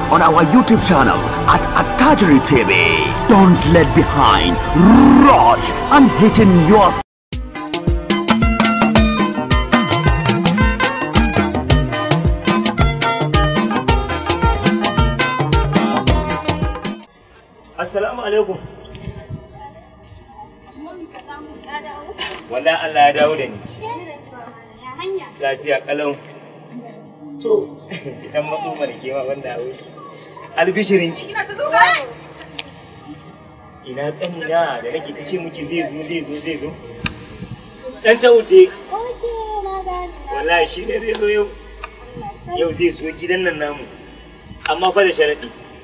on our YouTube channel at Attajiri TV. Don't let behind. Rush and hitting your Assalamu alaikum. Wallahi Allah ya dawo da ni. Lafiya kalau. To, dan matso mana ke ma wanda a wuce. Albishirinki. Ina kanina da nake ta ce miki zai zo zai zo zai zo. Dan ta wuce. Wallahi shi ne zai zo yau. Yau zai zo gidan nan namu. Amma fa da sharaɗi.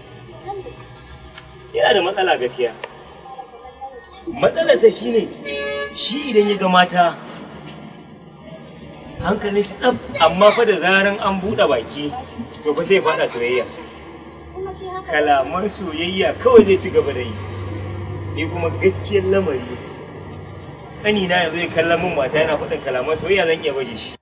yana da matsala gaskiya matsalarsa shine shi idan ya ga mata hankalin shi ɗan amma fa da zaran an buɗe baki to fa sai faɗa soyayya kalaman soyayya kawai zai ci gaba da yi ni kuma gaskiyar lamari ƙanina yanzu ya kallon min mata yana faɗin kalaman soyayya zan iya baje shi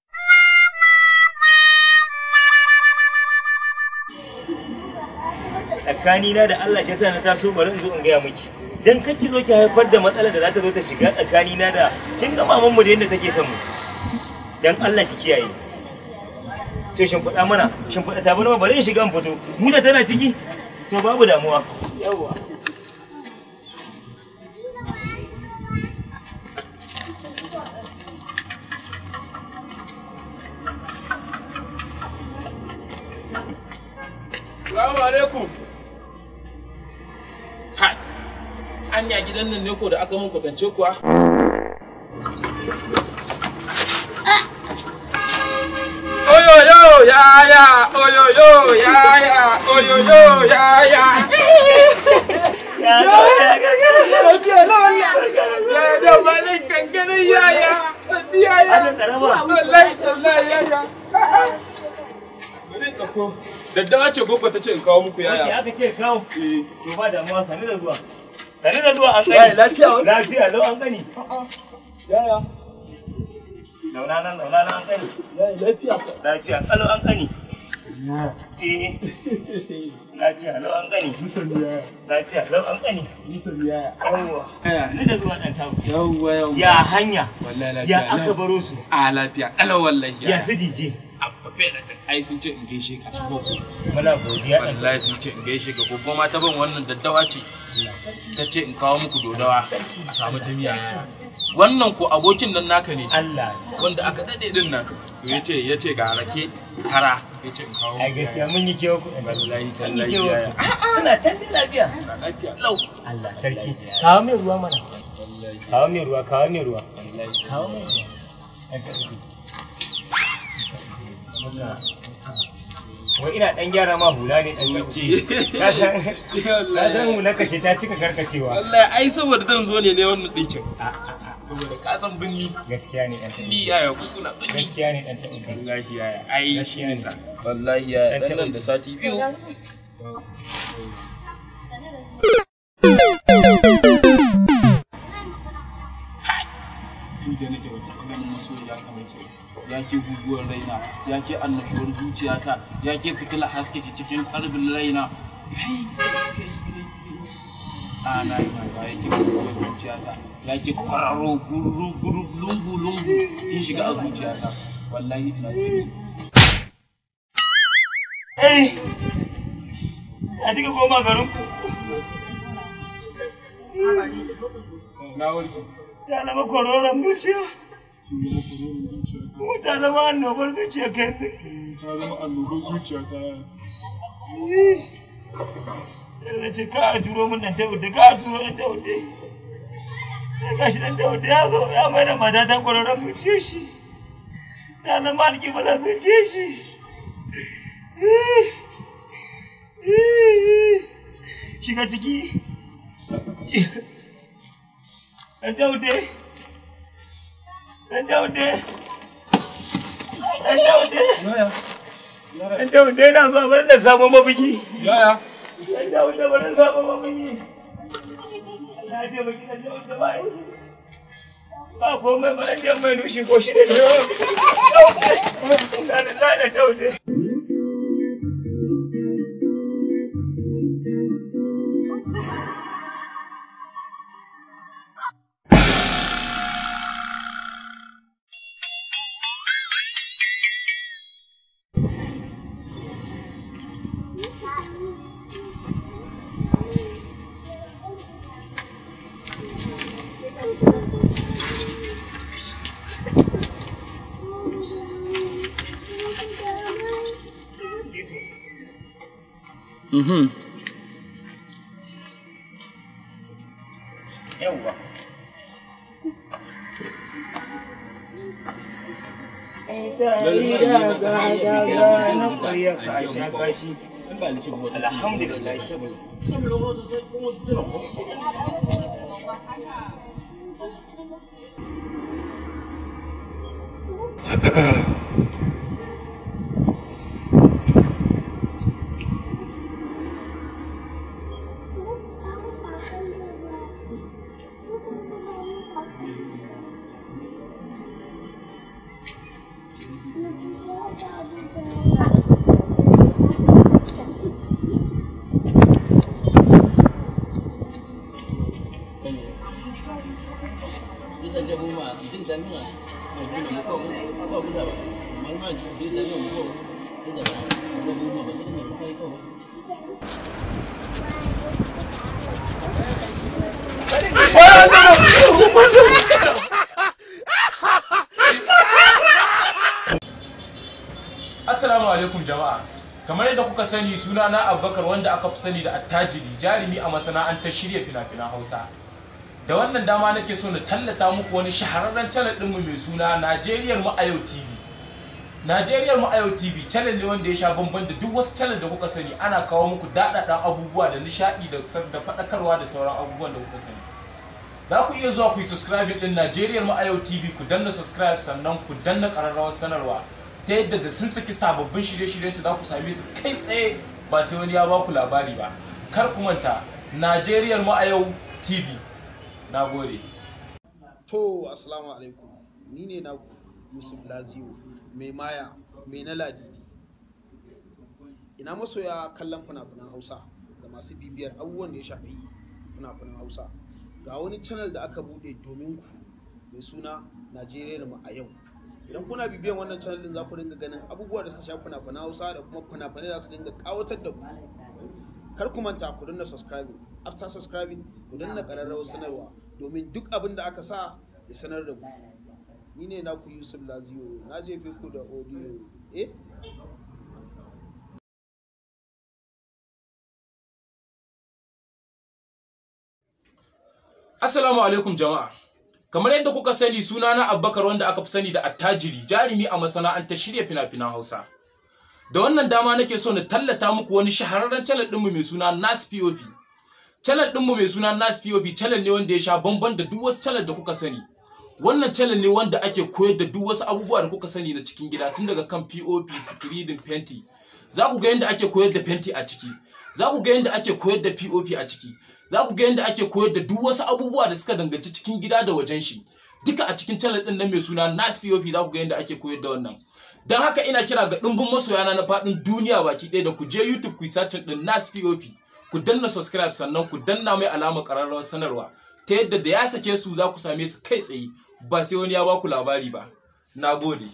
tsakanina da Allah shi yasa na taso bari in zo in gaya miki dan kake zo ki haifar da matsalar da za ta zo ta shiga tsakanina da kin ga maman mu da yadda take son mu dan Allah ki kiyaye to shin faɗa mana shin faɗa ta bana bari in shiga in fito mu da tana ciki to babu damuwa yawa Salamu alaikum. Hai, anya gidan nan ne ko da aka mun kwatance kuwa? Oyoyo yaya, oyoyo yaya, oyoyo yaya. ya ga ya gargara Lafiya na wallah. Ya da malin kankanin yaya. Sadi yaya. Adam karama Wallahi, wallahi yaya. Bari in ɗauko. Daddawa ce gogo ta ce in kawo muku Wanda yaya. aka ce kawo Eh. to ba damuwa sani da zuwa sani da zuwa an Yaya, gani lafiya wani? lafiya lau an gani Yaya. launa nan launa nan an gani Yaya lafiya. lafiya kalau an gani eh lafiya lau an gani lafiya lau an gani yawwa ni da zuwa dan tawo Yawwa yawwa. ya hanya Wallahi lafiya. ya aka baro su A lafiya. Kalau wallahi. ya su dije Abba fere ta. Ai sun ce in gaishe ka. muna godiya dan Wallahi sun ce in gaishe ka. Gogo ma ta ban wannan daddawa ce. Ta ce in kawo muku dodawa. A samu ta miya. Wannan ko abokin nan naka ne. Allah Wanda aka dade din nan. To yace yace ga rake kara. Yace in kawo. ai gaskiya mun yi kewa ku Wallahi mun yi tallahi kewa yaya. ku suna can dai lafiya Lafiya. Lau. Allah sarki kawo mai ruwa mana kawo mai ruwa kawo mai ruwa kawo mai ruwa Ɗan taɓa ku. wai ina dan gyara ma hula ne dan yauke ka san ka san hular ka ce ta cika karkacewa Wallahi ai saboda zan zo ne ne wannan dinkin. Saboda ka san binni. gaskiya ne dan taɓa Ni yaya ku kuna binni. gaskiya ne dan taɓa Wallahi yaya. Ai shi Gaskiya ne ne. sa. Wallahi yaya. Dan Dan nan da sati biyu. tun da nake wata ganin masoyiya kamar ke ya ke guguwar raina ya ke annashuwar zuciyata ya ke fitila haske ke cikin karbin raina kai kai kai a na yi mata ya ke guguwar zuciyata ya ke kwararo guru guru lungu lungu kin shiga a zuciyata wallahi ina sani eh ya shiga koma garin ku na warke ta zama kororon zuciya kuma ta zama annobar zuciya kai ta zama annobar zuciyata na ce ka a turo min dan tawude ka a turo dan tawude sai gashi dan tawude ya zo ya mai da mata ta kwararren zuciya shi ta zama alƙiblar zuciya shi shiga ciki dan tawude dan tawude dan tawude dan tawude yana zuwa bari da samun mafiki yaya dan tawude bari da samun mafiki na je baki dan tawude ba yi ba komai ba dan je mai nushi ko shi da ne da da da tawude Mhm. yawwa Tari da gagaga na ƙwarya kasha kashi. Alhamdulillah. Assalamu alaikum jama'a. Kamar yadda kuka sani suna na Abubakar wanda aka fi sani da attajiri jarumi a masana'antar shirya fina-finan Hausa. Da wannan dama nake so na tallata muku wani shahararren channel ɗinmu mai suna Najeriyar mu a yau TV. Najeriyar mu a yau TV channel ne wanda ya sha bamban da duk wasu channel da kuka sani ana kawo muku daɗaɗɗen abubuwa da nishaɗi da da faɗakarwa da sauran abubuwan da kuka sani. Za ku iya zuwa ku yi subscribing ɗin Najeriyar mu a yau TV ku danna subscribe sannan ku danna ƙararrawar sanarwa. ta yadda da sun saki sababbin shirye-shiryen su za ku same su kai tsaye ba sai wani ya ba ku labari ba kar ku manta najeriyar mu a yau tv na gode To, Assalamu alaikum. Ni ne na Yusuf Laziyo, mai maya, mai na ladidi. Ina masoya kallon fina-finan Hausa da masu bibiyar abubuwan da ya shafi fina-finan Hausa. Ga wani channel da aka buɗe domin ku mai suna Najeriya mu a yau. Idan kuna bibiyan wannan channel din za ku dinga ganin abubuwa da suka shafi fina-finan Hausa da kuma fina-finai da su dinga kawatar da ku. Kar ku manta ku danna subscribing. After subscribing, ku danna ƙararrawar sanarwa domin duk abin da aka sa ya sanar da ku. Ni ne naku Yusuf Laziyo, na jefe ku da audio. Eh? assalamu alaikum jama'a kamar yadda kuka sani suna na Abubakar wanda aka fi sani da attajiri jarumi a masana'antar shirya fina-finan Hausa da wannan dama nake so na tallata muku wani shahararren channel ɗinmu mai suna Nas POV channel ɗinmu mai suna Nas POV channel ne wanda ya sha bamban da duk wasu channel da kuka sani wannan channel ne wanda ake koyar da duk wasu abubuwa da kuka sani na cikin gida tun daga kan POP screening fenti za ku ga yadda ake koyar da fenti a ciki za ku ga yadda ake koyar da POP a ciki za ku ga yadda ake koyar da duk wasu abubuwa da suka danganci cikin gida da wajen shi duka a cikin channel din nan mai suna Nas POP za ku ga yadda ake koyar da wannan dan haka ina kira ga dimbin masoyana na faɗin duniya baki ɗaya da ku je YouTube ku yi search din Nas POP ku danna subscribe sannan ku danna mai alamar ƙararrawar sanarwa ta yadda da ya sake su za ku same su kai tsaye ba sai wani ya ba ku labari ba nagode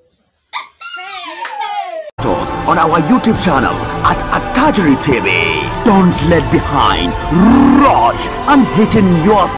on our YouTube channel at Attajiri TV. Don't let behind. Rush and hitting your